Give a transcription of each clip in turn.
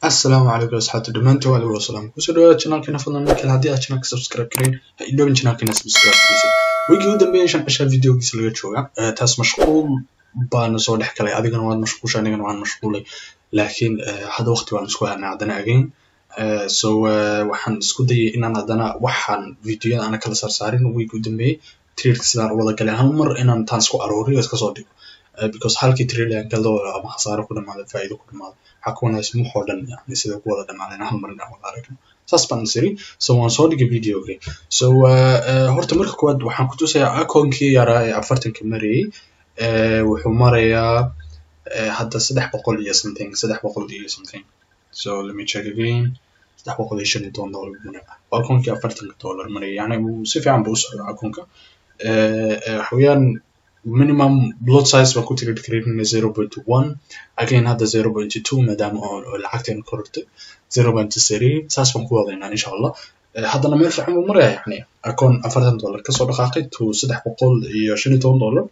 asalaamu calaykum asxaabta dhammaantiin waa lagu wasalaam kusoo dhawaada channelkeena fadlan markale haddii aad channelka subscribe karayn ha iloobin channelkeena subscribe kiisa weygii u dambeeyay shan cishaa videogiisa laga jooga taas mashquul baana soo dhex galay adigana waad mashquulsha anigana waan mashquulay laakiin hadda waqti waan isku helnay haddana again so waxaan isku dayay inaan haddana waxaan videoyada ana kala saarsaarin weygii u dambeeyay trailka sidaan u wada galay hal mar inaan taan isku arooriyo iska soo dhigo because halkii trail aan galo ama khasaaro ku dhamaado faa'iido ku dhamaado waxaa ku wanaagsan wax oo dhan yani sida ku wada dhamaadeen hal mar inaan wada aragno saas baan isiri so waan soo dhigay videoga so horta marka koowaad waxaan ku tusayaa akoonkii yaraa ee afartanka marayay wuxuu marayaa hadda saddex boqol iyo something saddex boqol iyo something so let me check again saddex boqol iyo shan iyo toban dollar buu maraa akoonkii afartanka dollar maraya yani si fiican buu u socdaa akoonka waxa weeyaan minimum blood size baan ku trade kareynayna zero point one again hadda zero point two maadaama oo lacagteena korortay zero point three saas baan ku wadaynaa insha allah haddana meel fiican buu maraya yani akoon afartan dollar kasoo dhaqaaqay to saddex boqol iyo shan iyo toban dollar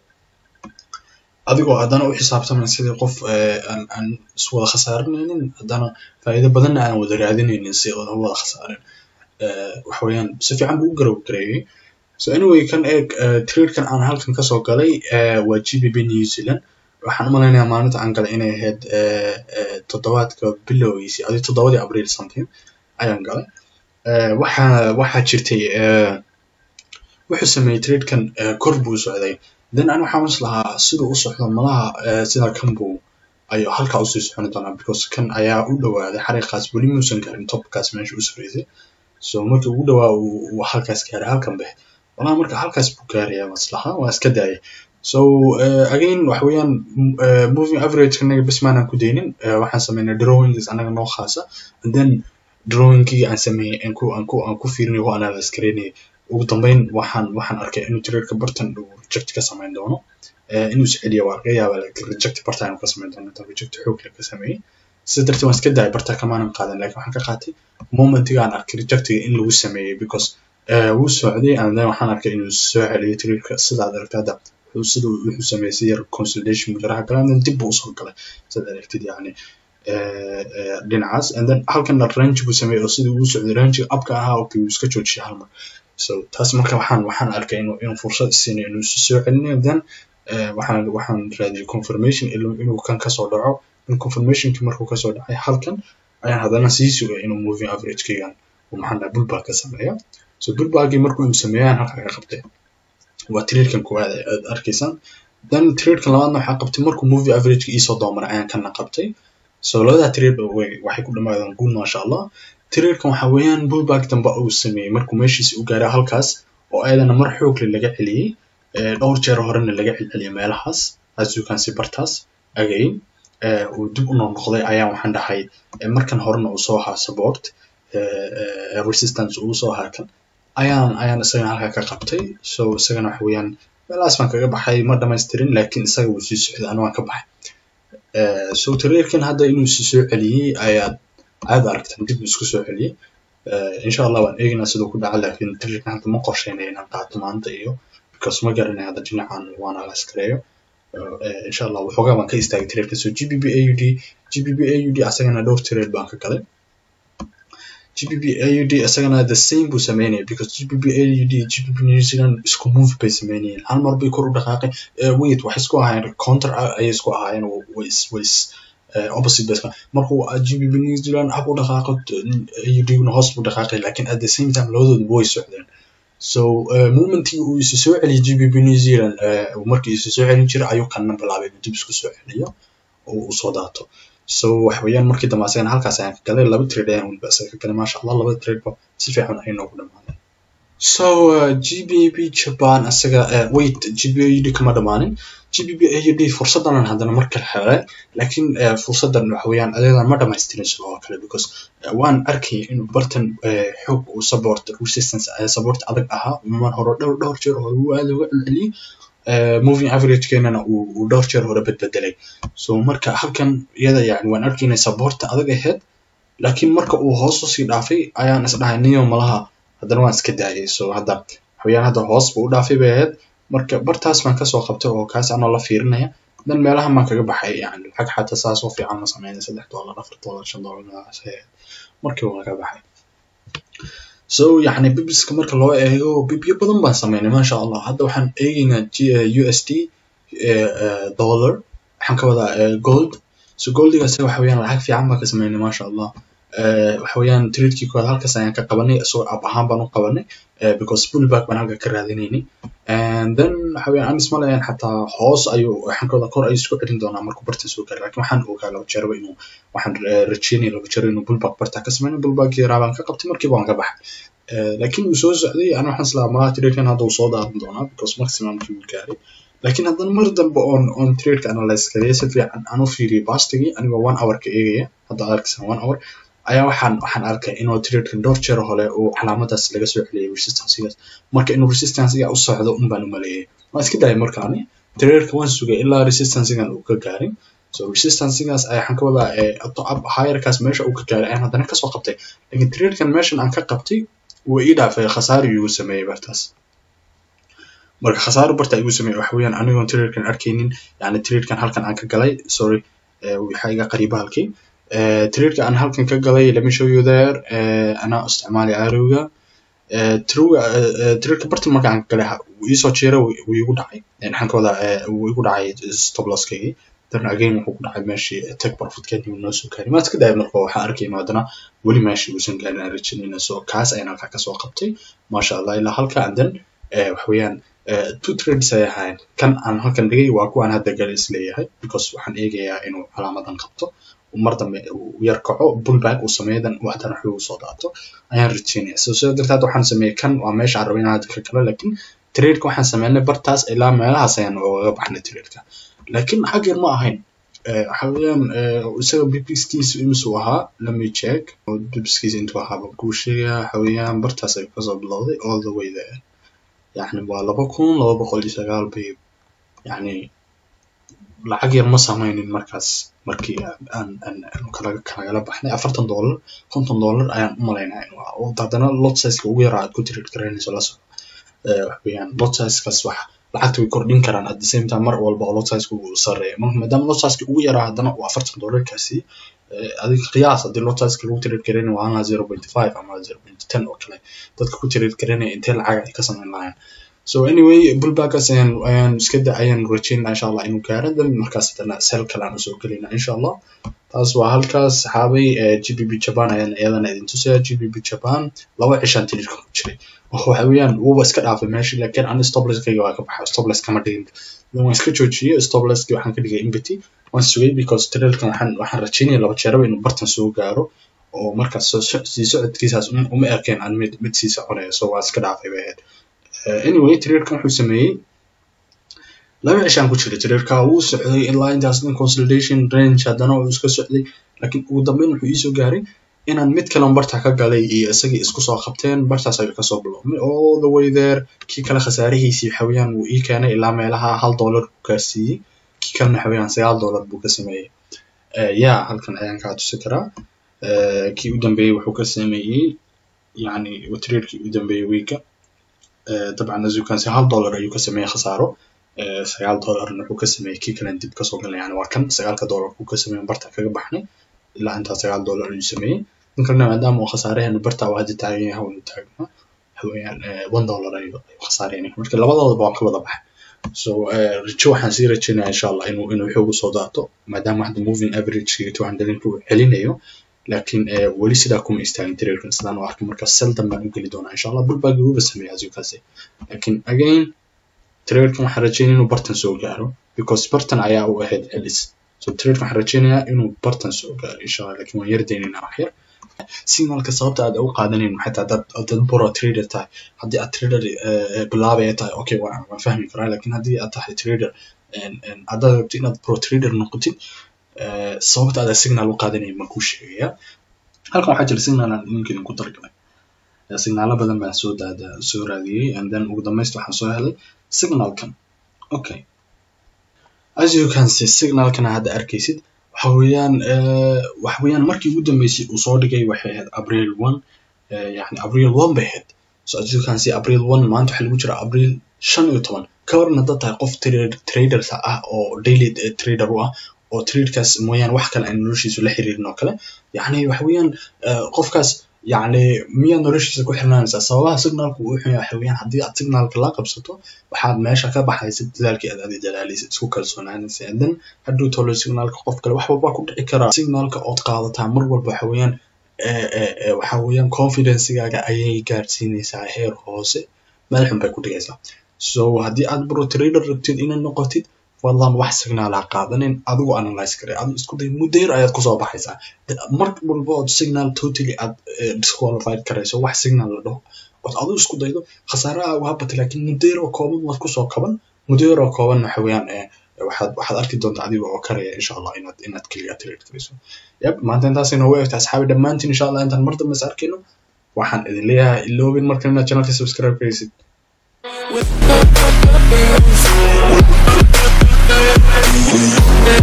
adigoo haddana u xisaabtamay sidii qof aan aan iswada khasaarinaynin haddana faa'iido badanna aan wada raadinaynin si aan wada khasaarin waxa weeyaan si fiican buu u garow gareeyay so anyway kan eeg tradekan aan halkan kasoo galay waa gbp new zealand waxaan u malaynayaa maalinta aan galay inay ahayd toddobaadka bilowgiisii adi toddobadii abriil something ayaan galay waxa waxaa jirtay wuxuu sameeyey tradekan kor buu socday then an waxaan is lahaa siduu u socdo malaha sida kan buu ayuu halkaa usii soconi doonaa because kan ayaa u dhawaaday xariiqaas weli muusan garin topkaas meesha u sareysay so markii ugu dhawaa uu halkaas gaaray halkan bex walahi marka halkaas buu gaaraya maslaha waa iska daayay so uh, again waxa weeyaan uh, moving average anaga bes maanan ku daynin uh, waxaan sameynay drawings anaga noo khaasa and then drawingkii aan sameeyey aan ku aan ku aan ku fiirinay ku analyze gareynayay ugu dambeyn waxaan waxaan arkay inuu traderka bartan uu reject ka sameyn doono inuu isceliya waa laga yaabaa laakiin reject barta inuu ka sameyn doono intaan reject xoog leh ka sameeyey sida darteed waan iska daayay barta kamaanan qaadan laakiin waxaan ka qaatay momentiga aan arkay rejectiga in lagu sameeyey because wuu socday and then waxaan arkay inuu soo celiyo traderka sidaad aragtay hadda sida wuxuu sameeyey si yar consolidation mujaraha galan then dib buu usoo galay sidaad aragtid yani dhinacaas and then halkana range buu sameeyey oo sidii uu socday range upka ahaa okay wuu iska joojiyay hal mar so taas marka waxaan waxaan arkay inuu inuu fursad siinayo inuu si soo celinayo then waxaan waxaan raadiyay confirmation inuu kan kasoo dhaco in confirmationki markuu kasoo dhacay halkan ayaan haddana sii sugay inuu moving averagekeygan uu maxaan dhahay bullback ka sameeyo so bullbackii markuu uu sameeyaan halkaa ka qabtay waa tradekan koowaad aad arkaysaan then tradekan labaadna waxaa qabtay markuu movie averageka iisoo doomaray ayaan kana qabtay so labadaa trade waxay ku dhamaadeen guul maasha allah tradekan waxa weeyaan bullback dambe uu sameeyey markuu meeshiisi u gaaray halkaas oo ayadana mar xoogle laga celiyey dhowr jeer horena laga celceliyay meelahaas as you can see bartaas again uu dib u noqnoqday ayaan waxaan dhahay markan horena uu soo ahaa support resistance uu soo ahaa kan ayaan ayaan isagana halkaa ka qabtay so isagana waxa weeyaan meelahaas baan kaga baxay ma dhamaystirin laakiin isaga wuu sii socday anu waan ka baxay so traderkan hadda inuu sii soo celiyey ayaad aad aragtaan dib isku soo celiyey insha allah waan eegaynaa siduu ku dhaca laakiin traderkan hadda ma qorsheynaya inaan qaato maanta iyo because ma garanay hadda dhinacan waan alaskareeyo insha allah waxoogaa baan ka istaagay traderkan so gbb aud gbb aud asagana dhowr trade baan ka galay GBP AUD isagana the same buu sameynaya because GBP AUD GBP New Zealand isku move bay sameynayeen hal mar bay kor u dhaqaaqay wait waxay isku ahaayeen counter ayay isku ahaayeen ways ways opposite bay markuu GBP New Zealand up u dhaqaaqo AUD na hoos buu dhaqaaqay laakiin at the same time labadoodu way socdeen so momentii uu isu soo celiyay GBP New Zealand markii isu soo celin jiray ayuu kanna bilaabay inuu dib isku soo celiyo oo uu soo daato so waxa weeyaan markii dambe asagana halkaas ayaan ka galay laba trade ayaan weliba asaga ka galay maasha allah labada trade ba si fiican ay noogu dhamaadeen so uh, gbp japan asaga uh, wait gbad kama dhamaanin gbp aud fursadan haddana mar kale helay laakiin uh, fursadan waxa weeyaan adeedan ma dhamaystirin sidoo kale because uh, waan arkay inuu bartan uh, xoog uu support resistance uh, support adag ahaa mar hore dhowr dhowr jeer hore uu aad uga celceliyey moving averagekeenana uu dhowr jeer hore bedbedelay so marka halkan iyada yani waan arkaynay saboorta adag ahayd laakiin marka uu hoos usii dhaafay ayaan isdhahay niyo malaha haddana waan iska daayay so hadda waxaweyaan hadda hoos buu u dhaafay bay ahayd marka bartaas baan kasoo qabtay oo kaas anoo la fiirinaya dan meelahan baan kaga baxay yani lacag xataa saas oo fiican ma sameynay saddex dollar afar dollar shan dollar meelahaas ahayd markii waan kaga baxay so yani bibiska marka loo eego bibyo badan baan sameynay masha allah hadda waxaan eegaynaa u s d dollar waxaan ka wadaa gold so goldigaas waxa weeyaan lacag fiican baan ka sameynay masha allah waxa weeyaan tradekii koowaad halkaas ayaan ka qabanay isagoo ab ahaan baan u qabanay because pullback baan halka ka raadinaynay and then waxa weeyaan anis malayan xataa hoos ayuu waxaan ka wadaa kor ayuu isku celin doonaa markuu barta soo gaaray lakin waxaan ogaa laba jeerba inuu waxaan rajeynaya laba jeer inuu pullback barta ka sameynay pullback yaraa baan ka qabtay markiiba waan ka baxay lakin uu soo socday ana waxaan islaa malaha tradekan hadda uu soo daadan doonaa because maximumkii uu gaaray lakin haddana mar dambe on on tradeka analyze gareya si fiican aan u fiiriyay bastigii anigoo one hour ka eegaya hadda arkaysan one hour ayaa waxaan waxaan arkay inuu tradekan dhowr jeer hore uu calaamadaas laga soo celiyay resistanceigaas marka inuu resistanceiga u socdo un baan u maleeyay waan iska dayay markaani tradeka waan sugay ilaa resistanceigan uu ka gaaray so resistanceigaas ayaa waxaan ka wadaa up higherkaas meesha uu ka gaaray ayaan haddana kasoo qabtay lakin tradekan meeshan aan ka qabtay wuu ii dhaafay khasaari igu sameeyey bartaas marka khasaaro barta igu sameeyey waxa weeyaan anigoon tradekan arkaynin yani tradekan halkan aan ka galay sorry waxaa iga qariiba halkii tradeka aan halkan ka galay let me show you there anaa isticmaalay arrowga tradeka bartan marka aan ka galay wuu iisoo jeera wuu igu dhacay waxaan ka wadaa wuu igu dhacay stop losskaygii then again wuxuu ku dhacay meeshii take profitkeedii noo soo gaaray maan iska dayay marka waxaan arkayno haddana weli meeshii uusan gaarin aan rajaynayna so kaas ayaan halkaa kasoo qabtay masha allah ilaa halka and then waxa weeyaan two trades ay ahaayeen kan aan halkan dhigay waa kuwaan hadda gal is leeyahay because waxaan eegayaa inuu calaamadan qabto mar dambe uu yar kaco pullback uu sameeyo dan haddana waxba uu soo daato ayaan rajaynaya so sidaa darteed waxaan sameeyey kan waa meesha aan rabay inaan hadda ka galo lakin tradeka waxaan sameynay bartaas ilaa meelahaas ayaan ogaga baxnay tradeka lakin xag yar ma ahayn waxa weeyaan isaga bibiskiisa imisuu ahaa lemme check bibiskiisa intuu ahaa baan kuu sheegaya waxa weeyaan bartaas ayuu kasoo bilowday all the way there yani waa laba kun laba boqol iyo sagaal bay yani lacag yar ma sameynin markaas markii aan aan kalagala baxnay afartan dollar konton dollar ayaan u malaynaya inuu ahaa oo haddana lot sizeka ugu yaraa aad ku trade garanayso la soco waxweeyaan lot sizekaas wax lacagta way kordhin karaan at the same time mar walba oo lot sizeka uu sareeyo marka maadaama lot sizeka ugu yaraa haddana uu afartan dollarkaasi adiga qiyaas haddii lot sizeka lagu trade garanay waa anaa zero point five ama zero point ten oo kale dadka ku trade garanaya intee lacag ay ka sameyn lahayn so anyway bullbackaas ayaan ayaan iska da ayaan rajaynaa insha allah inuu gaaro dan markaas haddana sel kale aan usoo gelayna insha allah taas waa halkaas saxaabay g b b japan ayaan iyadana idin tusaya g b b japan laba cishaan tirirka ku jiray waxa weeyaan wuuba iska dhaafay meeshii laakiin ani stopleskayga waa ka baxay stopless kama dhigin dan waan iska joojiyey stopleski waxaan ka dhigay empty waan sugay because trailkan waxaan waxaan rajaynaya laba jeeraba inuu bartan soo gaaro oo markaas sii socodkiisaas uma ekeen aan mid mid sii soconaya so waa iska dhaafay bay ahayd anyway trailkan wuxuu sameeyey laba cishaan ku jiray trailka wuu socday ilaa intaas dhan consolidation range haddana uu iska socday laakiin ugu dambeyn wuxuu iisoo gaaray inaan mid kalen barta ka galay iyo isagii isku soo qabteen bartaas ayuu kasoo biloomay all the way there kii kale khasaarihiisii waxaweyaan wuu ii keenay ilaa meelaha hal dollar ku gaarsiiyey kii kalena waxaweyaan sagaal dollar buu ka sameeyey ya halkan ayaan kaa tusi karaa kii u dambeeyey wuxuu ka sameeyey yani trailkii u dambeeyey wiiga dabcan azukansi hal dollar ayuu ka sameeyey khasaaro sagaal dollarna wuxuu ka sameeyey kii kalen dib kasoo galay yani waa kan sagaalka dollar uu ka sameeyey barta kaga baxnay ilaa intaa sagaal dollar ayuu sameeyey in kalena maadaama uu khasaaraheenu barta uu hadda taagan yahay unu taagna waxaweyaan one dollar ayuu khasaareyna marka labadoodaba waan ka wada baxay so rajo waxaan sii rajaynaya insha allah inuu inuu xoogu soo daato maadaama hadda moving average two hundred uu celinayo laakiin weli sidaa kuma istaagin trailkan sidaan u arkay marka seldan baan u geli doonaa insha allah bullback uba sameeya azukaasi laakiin again trailkan waxaan rajaynaya inuu bartan soo gaaro because bartan ayaa u ahayd celis so trailkan waxaan rajaynayaa inuu bartan soo gaaro insha allah laakiin waan yar daynaynaa wax yar signalka sababta aad u qaadanin xataa dad dad boro trader tahay haddii aad trader bilaabaya tahay okay waan waan fahmi karaa laakiin haddii aad tahay trader haddaad rabto inaad pro trader noqotid sababta aad signal u qaadanayn baan kuu sheegaya halkan waxaa jira signal aan idinka idinku dargalay signaalo badan baan soo daada soo raadiyey and then ugu dambaysta waxaan soo helay signalkan okay as you can see signalkan hadda arkaysid waxa weeyaan waxa weeyaan markii ugu dambeysay uu soo dhigay waxay ahayd april one yani april one bay ahayd so as you can see april one maanta waxaa lagu jira april shan iyo toban ka waran haddaad tahay qof traders ah oo daily trader u ah oo tradekaas mooyaane wax kale aan noloshiisu la xiriirin oo kale yacni waxa weeyaan qofkaas yacni miyaad noloshiisa ku xirnaanaysaa sababaha signalku uu xun waxa weeyaan haddii aad signalka la qabsato waxaad meesha ka baxaysa dadaalkii aad adi dadaalaysa isku kalsoonaanaysa then hadduu tolo signalka qof kale wax walba ku dhici karaa signalka ood qaadataa mar walba waxa weeyaan waxa weeyaan confidencegaaga ayay gaarsiinaysaa heer hoose meel xun bay ku dhigaysaa so haddii aad bro trader rabtid inaad noqotid fadlan wax signal ha qaadanin adigu analyze kare adigu isku day muddo yar ayaad kusoo baxaysaa mar walba ood signal totally aad disqualified karayso wax signal la dhaho ood adigu isku daydo khasaaraha waa bata laakiin muddo yar oo kooban waad kusoo kaban muddo yar oo kooban waxa weeyaan waxaad waxaad arki doontaa adiga oo karaya insha allah inaad inaad keliya trade karayso yab maanta intaas inoogu egta asxaabi dhammaantiin insha allah intaan mar dambe is arkayno waxaan idin leeyahay iloobin markan inaad channelka subscribe karaysid With